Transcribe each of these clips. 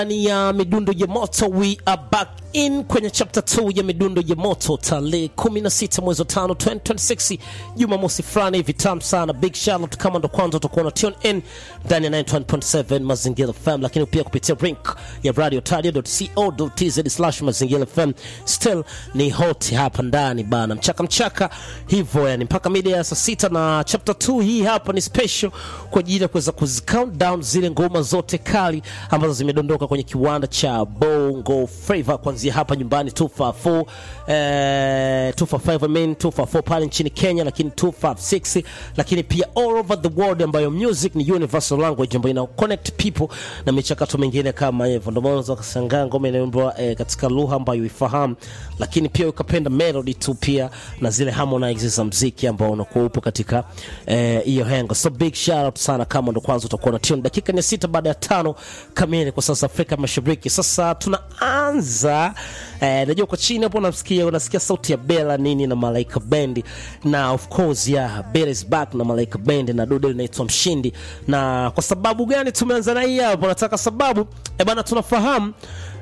ndani ya midundo ya moto we are back in kwenye chapter 2 ya midundo ya moto tarehe 16 mwezi wa 5 2026 jumamosi fulani hivi tamu sana big shout out kama ndo kwanza utakuwa na tune in ndani ya 91.7 mazingira fm lakini pia kupitia link ya radio tadio.co.tz slash mazingira fm still ni hot hapa ndani bana mchaka mchaka hivyo yani mpaka mida ya saa sita na chapter 2 hii hapa ni special kwa ajili ya kuweza kuzicount down zile ngoma zote kali ambazo zimedondoka kwenye kiwanda cha bongo flava kuanzia hapa nyumbani 254 eh, 255 I mean 254 pale nchini kenya lakini 256 lakini pia all over the world ambayo music ni universal language ambayo ina connect people na michakato mingine kama hivyo ndio maana unaweza kushangaa ngoma inayoimbwa eh, katika lugha ambayo ifahamu lakini pia ukapenda melody tu pia na zile harmonize za mziki ambao unakuwa upo katika hiyo eh, hengo so big shout out sana kama ndo kwanza utakuwa na tune dakika ni sita baada ya tano kamili kwa sasa afrika mashariki sasa tunaanza eh, najua kwa chini hapo unasikia unasikia sauti ya bela nini na malaika bendi na of course yeah, bela is back na malaika bendi na dude linaitwa mshindi na kwa sababu gani tumeanza na hii hapo nataka sababu eh, bana tunafahamu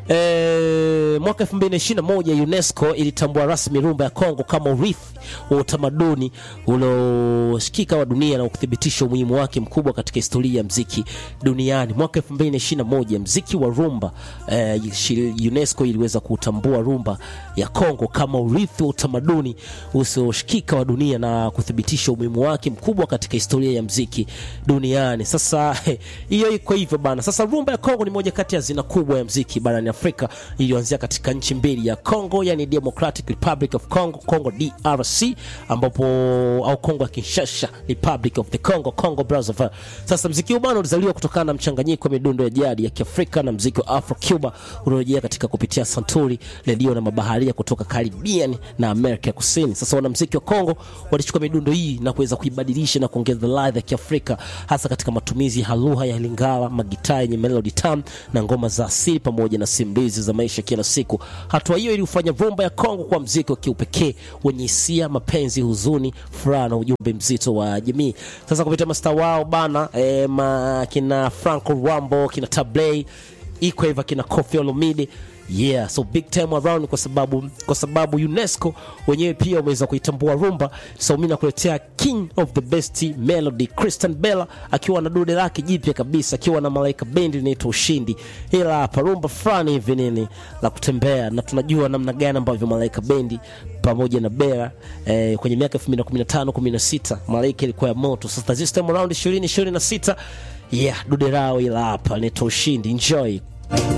E, mwaka 2021 UNESCO ilitambua rasmi rumba ya Kongo kama urithi wa utamaduni ulioshikika wa dunia na kuthibitisha umuhimu wake mkubwa katika historia ya mziki duniani. Mwaka 2021 mziki wa rumba e, UNESCO iliweza kutambua rumba ya Kongo kama urithi wa utamaduni usioshikika wa dunia na kuthibitisha umuhimu wake mkubwa katika historia ya mziki duniani. Sasa hiyo iko hivyo bana. Sasa rumba ya Kongo ni moja kati ya zina kubwa ya mziki barani Afrika iliyoanzia katika nchi mbili ya Congo, yani Democratic Republic of Congo, Congo DRC, ambapo au Congo ya Kinshasa, Republic of the Congo, Congo Brazzaville. Sasa mziki huu bwana ulizaliwa kutokana na mchanganyiko wa midundo ya jadi ya Kiafrika na mziki wa Afro Cuba uliorejea katika kupitia santuri, redio na mabaharia kutoka Caribbean na Amerika ya Kusini. Sasa wanamziki wa Congo walichukua midundo hii na kuweza kuibadilisha na kuongeza ladha ya Kiafrika hasa katika matumizi ya lugha ya Lingala, magitaa yenye melody tamu na ngoma za asili pamoja na simulizi za maisha kila siku. Hatua hiyo ilifanya rumba ya Kongo kwa mziki wa kiupekee wenye hisia, mapenzi, huzuni, furaha na ujumbe mzito wa jamii. Sasa kupitia masta wao bana e, ma, kina Franco Rambo, kina Tablay iko hivyo, kina Koffi Olomide yeah so big time around kwa sababu kwa sababu UNESCO wenyewe pia wameweza kuitambua rumba so mimi nakuletea king of the best melody Christian Bella akiwa na dude lake jipya kabisa akiwa na malaika bendi inaitwa Ushindi ila hapa rumba fulani hivi nini la kutembea na tunajua namna gani ambavyo malaika bendi pamoja na Bella eh, kwenye miaka 2015 16 malaika ilikuwa ya moto sasa this time around 20 26 yeah dude lao ila hapa inaitwa Ushindi enjoy